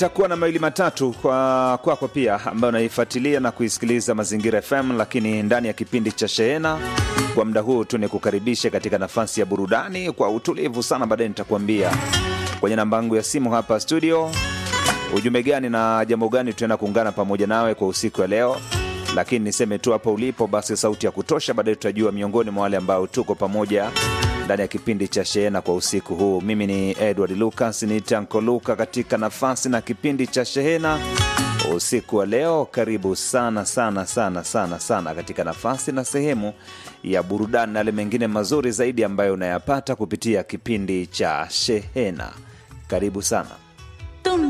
takuwa na mawili matatu kwa kwako pia ambayo unaifuatilia na kuisikiliza Mazingira FM, lakini ndani ya kipindi cha Shehena kwa muda huu tu ni kukaribisha katika nafasi ya burudani kwa utulivu sana. Baadaye nitakuambia kwenye namba yangu ya simu hapa studio ujumbe gani na jambo gani tutaenda kuungana pamoja nawe kwa usiku wa leo, lakini niseme tu hapo ulipo basi sauti ya kutosha. Baadaye tutajua miongoni mwa wale ambao tuko pamoja ndani ya kipindi cha Shehena kwa usiku huu. Mimi ni Edward Lucas, ni Tanko Luka katika nafasi na kipindi cha Shehena usiku wa leo. Karibu sana sana sana sana sana katika nafasi na sehemu ya burudani na yale mengine mazuri zaidi ambayo unayapata kupitia kipindi cha Shehena. Karibu sana.